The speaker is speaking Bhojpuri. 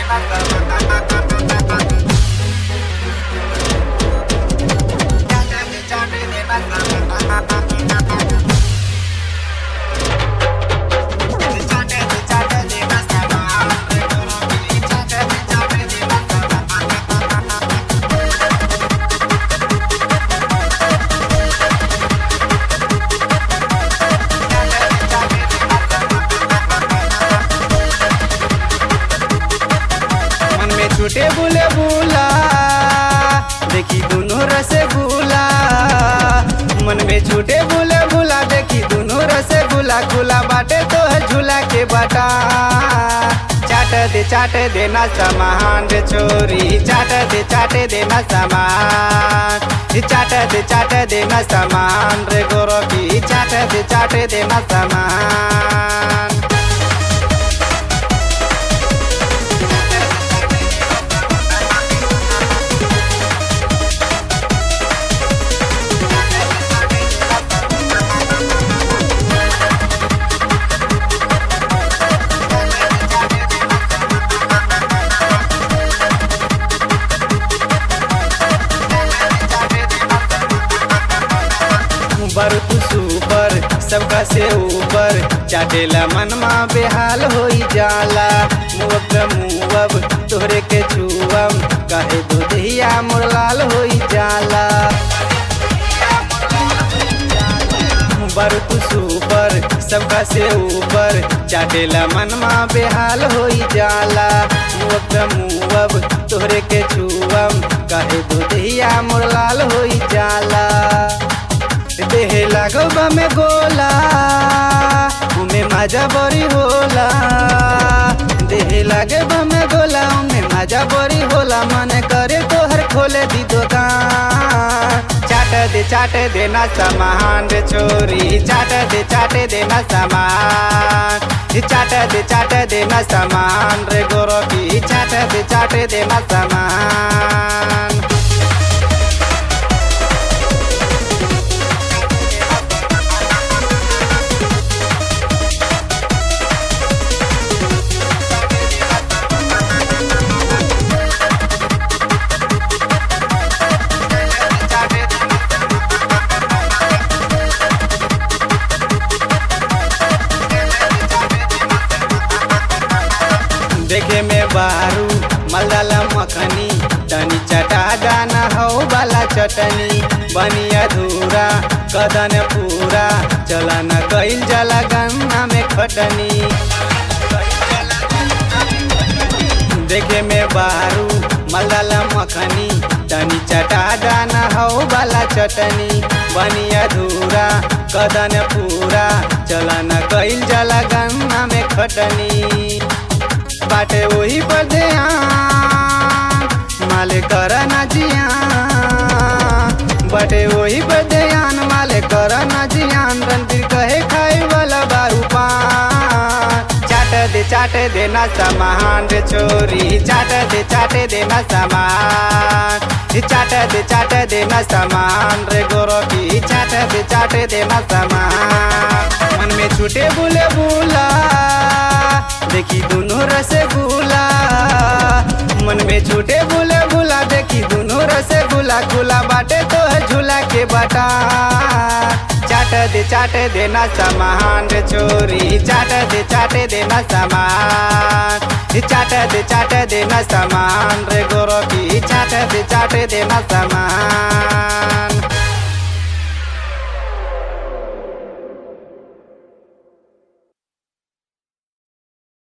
मन में छूटे बुले बुला देखी दोनों रसगुल्ला मन में छूटे बुले बुला देखी दोनों रसगुल्ला खुला बाटे तो है झूला के बाटा चाट दे चाट देना सामान रे छोरी चाट दे चाट देना सामान चाट दे चाट देना सामान रे गोरखी चाट दे चाट देना सामान बर तू सुपर सबका से ऊपर चाटेला मनमा बेहाल होई जाला मुअब मुअब तोहरे के छुअम कहे दुधिया मुरलाल होई जाला बर तू सुपर सबका से ऊपर चाटेला मनमा बेहाल होई जाला मुअब मुअब तोहरे के छुअम कहे दुधिया मुरलाल होई जाला देह लागो में गोला उमे मजा बड़ी होला देह लागे में गोला उमे मजा बड़ी होला मन करे तोहर खोले दी दुकान चाट दे चाट देना सामान रे छोरी चाट दे चाट देना सामान चाट दे चाट देना सामान रे गोरखी चाट दे चाट देना सामान देखे में बारू मलदला मखनी तनी चटा दाना हो वाला चटनी बनी अधूरा कदन पूरा चला न गईल जला गन्ना में खटनी देखे में बारू मलदला मखनी तनी चटा दाना हो वाला चटनी बनी अधूरा कदन पूरा चला न गईल जला गन्ना में खटनी बाटे वही पर ध्यान माले कर ना जियान बाटे वही पर ध्यान माले कर ना जियान रणबीर कहे खाए वाला बारू पान चाट दे चाट देना सामान रे छोरी चाट दे चाट देना सामान चाट दे चाट देना सामान रे गोरखी चाट दे चाट देना सामान मन में छूटे बुले बुला देखी दोनों रसगुल्ला मन में छूटे बुले बुला देखी दोनों रसगुल्ला खुला बाटे तो है झूला के बाटा चाट दे चाट देना सामान रे छोरी चाट दे चाट देना सामान चाट दे चाट देना सामान रे गोरखी चाट दे चाट देना सामान